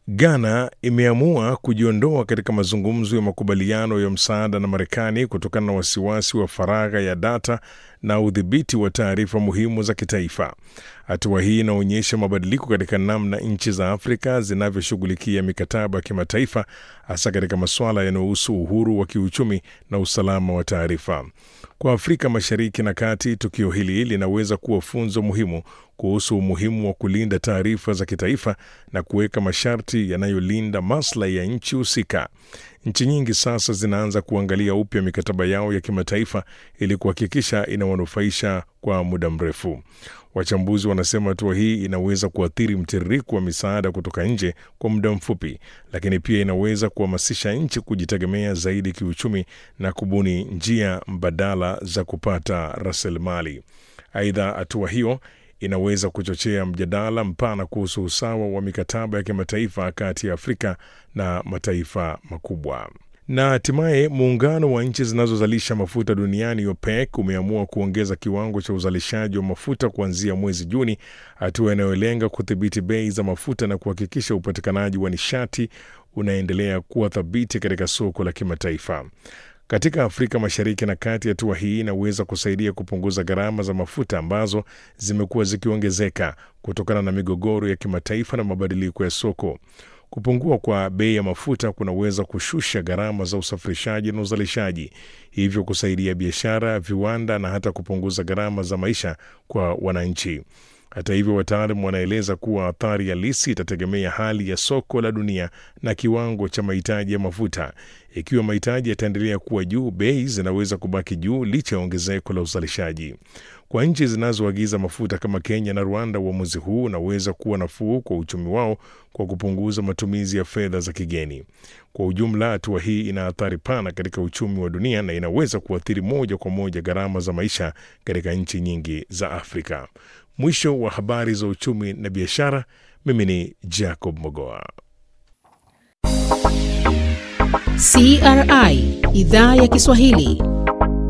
Ghana imeamua kujiondoa katika mazungumzo ya makubaliano ya msaada na Marekani kutokana na wasiwasi wa faragha ya data na udhibiti wa taarifa muhimu za kitaifa. Hatua hii inaonyesha mabadiliko katika namna nchi za Afrika zinavyoshughulikia mikataba ya kimataifa, hasa katika masuala yanayohusu uhuru wa kiuchumi na usalama wa taarifa. Kwa Afrika Mashariki na Kati, tukio hili linaweza kuwa funzo muhimu kuhusu umuhimu wa kulinda taarifa za kitaifa na kuweka masharti yanayolinda maslahi ya nchi husika. Nchi nyingi sasa zinaanza kuangalia upya mikataba yao ya kimataifa ili kuhakikisha inawanufaisha kwa muda mrefu. Wachambuzi wanasema hatua hii inaweza kuathiri mtiririko wa misaada kutoka nje kwa muda mfupi, lakini pia inaweza kuhamasisha nchi kujitegemea zaidi kiuchumi na kubuni njia mbadala za kupata rasilimali. Aidha, hatua hiyo inaweza kuchochea mjadala mpana kuhusu usawa wa mikataba ya kimataifa kati ya Afrika na mataifa makubwa. Na hatimaye muungano wa nchi zinazozalisha mafuta duniani OPEC umeamua kuongeza kiwango cha uzalishaji wa mafuta kuanzia mwezi Juni, hatua inayolenga kudhibiti bei za mafuta na kuhakikisha upatikanaji wa nishati unaendelea kuwa thabiti katika soko la kimataifa. Katika Afrika Mashariki na Kati, hatua hii inaweza kusaidia kupunguza gharama za mafuta ambazo zimekuwa zikiongezeka kutokana na migogoro ya kimataifa na mabadiliko ya soko. Kupungua kwa bei ya mafuta kunaweza kushusha gharama za usafirishaji na uzalishaji, hivyo kusaidia biashara, viwanda na hata kupunguza gharama za maisha kwa wananchi. Hata hivyo, wataalam wanaeleza kuwa athari halisi itategemea hali ya soko la dunia na kiwango cha mahitaji ya mafuta. Ikiwa mahitaji yataendelea kuwa juu, bei zinaweza kubaki juu licha ya ongezeko la uzalishaji. Kwa nchi zinazoagiza mafuta kama Kenya na Rwanda, uamuzi huu unaweza kuwa nafuu kwa uchumi wao kwa kupunguza matumizi ya fedha za kigeni. Kwa ujumla, hatua hii ina athari pana katika uchumi wa dunia na inaweza kuathiri moja kwa moja gharama za maisha katika nchi nyingi za Afrika. Mwisho wa habari za uchumi na biashara. Mimi ni Jacob Mogoa. CRI idhaa ya Kiswahili